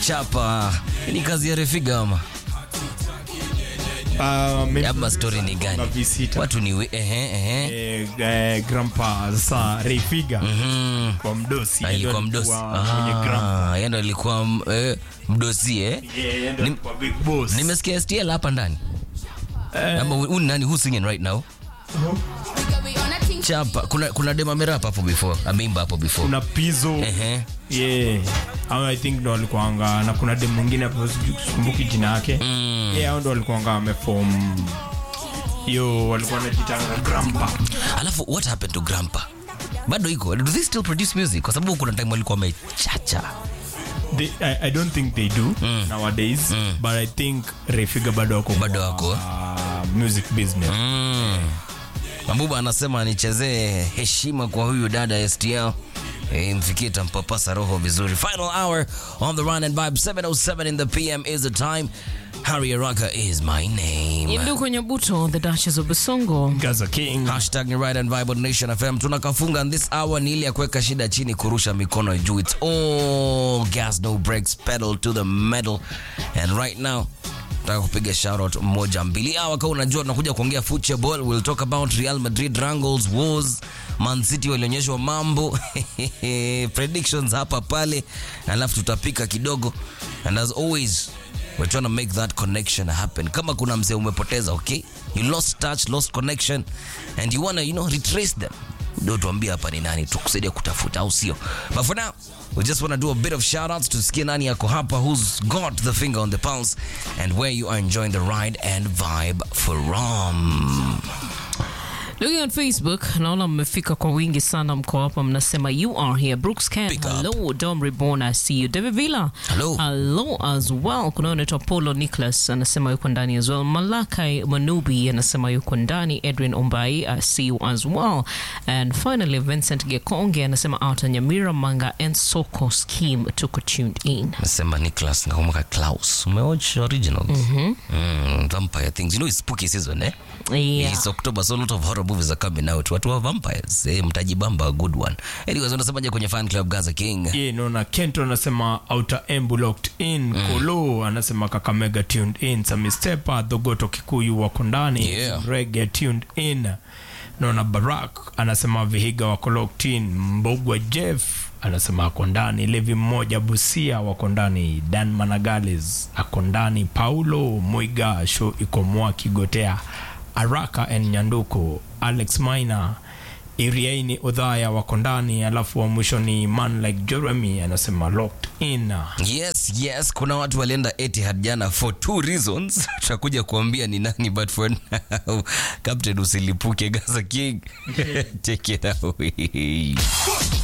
chapa ni kazi ya refiga ama Ah, maybe ama story ni na gani visita. watu ni we- ehe ehe Eh, eh, grandpa sasa Rayfiga Mm. kwa mdosi alikuwa mdosi mwenye grandpa Ah, yeye ndo alikuwa m- eh, mdosi eh Yeah, yeye ndo Nim- alikuwa big boss nimesikia STL hapa ndani ama huyu ni nani who's singing right now chapa kuna kuna dema merapa hapo before ameimba hapo before kuna pizo ehe yeah hao i think ndo walikuanga na kuna dem mwingine hapo sijui sikumbuki jina yake Mm. yeah hao ndo walikuanga wameform hiyo walikuwa wanajitanga grandpa alafu what happened to grandpa bado iko do they still produce music kwa sababu kuna time walikuwa wamechacha they, I, i don't think they do nowadays but i think Rayfiga bado wako Bado kwa, wako. uh, music business mm. Mambuba anasema nichezee heshima kwa huyu dada STL Eh, mfikie tampapasa roho vizuri final hour on the run and vibe 707 in the pm is the time harry araka is my name Ndugu Nyabuto, the Duchess of Basongo. Gaza King hashtag ni right and vibe on nation fm tunakafunga and this hour ni ile ya kuweka shida chini kurusha mikono juu it's all gas no breaks pedal to the metal and right now nataka kupiga shoutout moja mbili awa kama unajua tunakuja kuongea football we'll talk about real madrid wrangles wars man city walionyeshwa mambo predictions hapa pale alafu tutapika kidogo and as always we're trying to make that connection happen kama kuna mzee umepoteza okay you lost touch lost connection and you wanna you know retrace them ndio tuambie hapa ni nani tukusaidia kutafuta au sio but for now we just want to do a bit of shout outs tusikie nani yako hapa who's got the finger on the pulse and where you are enjoying the ride and vibe from Looking at Facebook, naona mmefika kwa wingi sana, mko hapa mnasema you are here. Brooks Ken, Pick up. hello. Dom Reborn, I see you. David Villa, Hello. hello as well. Kuna unaitwa Polo Nicholas anasema yuko ndani as well. Malakai Manubi anasema yuko ndani. Edwin Ombai, I see you as well. And finally Vincent Gekonge anasema out Nyamira Manga and Soko Scheme tuko tuned in. nasema Nicholas nakumbuka Klaus umewatch originals mm vampire things you know it's spooky season eh Yeah. It's October, so a lot of horror movies are coming out. Watu wa vampires, eh, mtajibamba a good one. Anyways, unasemaje kwenye fan club Gaza King? yeah, naona kento anasema outer embu locked in kolo anasema kakamega tuned in samistepa dhogoto kikuyu wako ndani Yeah. rege tuned in naona barak anasema vihiga wako locked in mbogwa jeff anasema ako ndani levi mmoja busia wako ndani dan managales ako ndani paulo mwiga sho ikomoa kigotea araka en nyanduko alex maina iriaini udhaya wako ndani alafu wa mwisho ni man like jeremy anasema locked in Yes, yes, kuna watu walienda Etihad jana for two reasons. Tutakuja kuambia ni nani but for now, Captain usilipuke Gaza King. Take it away.